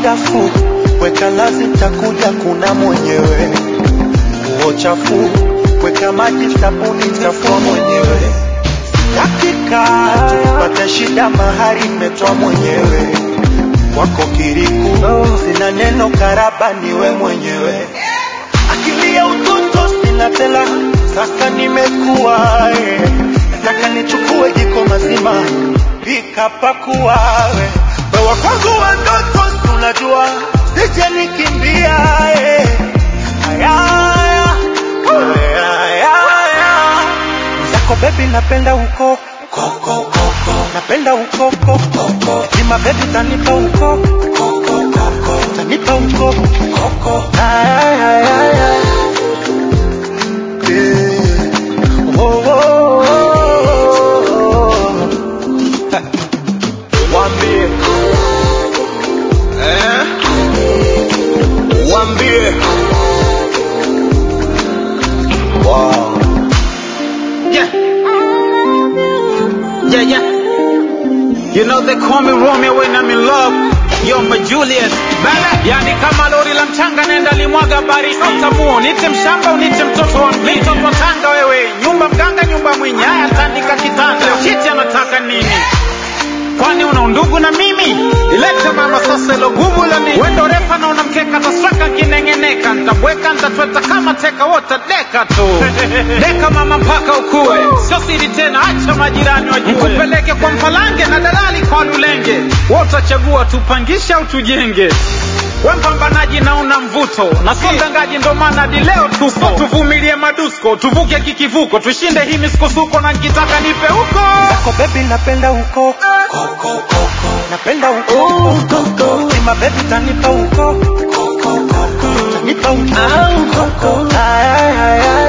dafu, weka nazi, takuja kuna mwenyewe. Nguo chafu, weka maji, sabuni, tafua mwenyewe. Dakika pata shida, mahari imetoa mwenyewe. Kwako kiriku, sina neno, karaba niwe mwenyewe. Akili ya utoto sina tena, sasa nimekuwa eh. Nataka nichukue jiko mazima, pika pakua we. Wewe kwangu wa ndoto tunajua, sije nikimbia eh. Aya, aya, aya, aya. Zako baby napenda uko koko koko, napenda ukoko koko. Lima baby tanipa uko koko koko, tanipa uko koko. Aya, aya, aya. Yeah. Oh, oh, oh, oh. Wambie eh? Wambie wow. Yeah. Yeah, yeah. You know they call me Romeo when I'm in love. Yo, my Juliet. Baby. Yani kama lori la mchanga nenda limwaga baridi. Utamuo, nite mshamba unite mtoto wa mjini. Mtoto wa tanga wewe. Nyumba mganga, nyumba mwenye. Haya tandika kitanda. Leo Kiti anataka nini? Kwani una undugu na mimi? Ilete mama sasa ilo gumu la nini? Wendo refa na unamkeka tasweka kinengeneka. Nitabweka nitatweta kama teka wote deka tu. Deka mama mpaka ukue. Sio siri tena acha majirani wajue. Nikupeleke kwa Mpalange na dalali kwa Lulenge. Wote chagua tupangishe au tujenge. We mpambanaji na una mvuto na sio mdangaji, ndo maana hadi leo tupo. So tuvumilie madusko, tuvuke kikivuko, tushinde hii misukosuko, na nikitaka nipe huko Zako baby napenda uko koko koko, napenda uko koko. Lima baby tanipa uko koko koko, tanipa uko koko. Aya, aya, aya.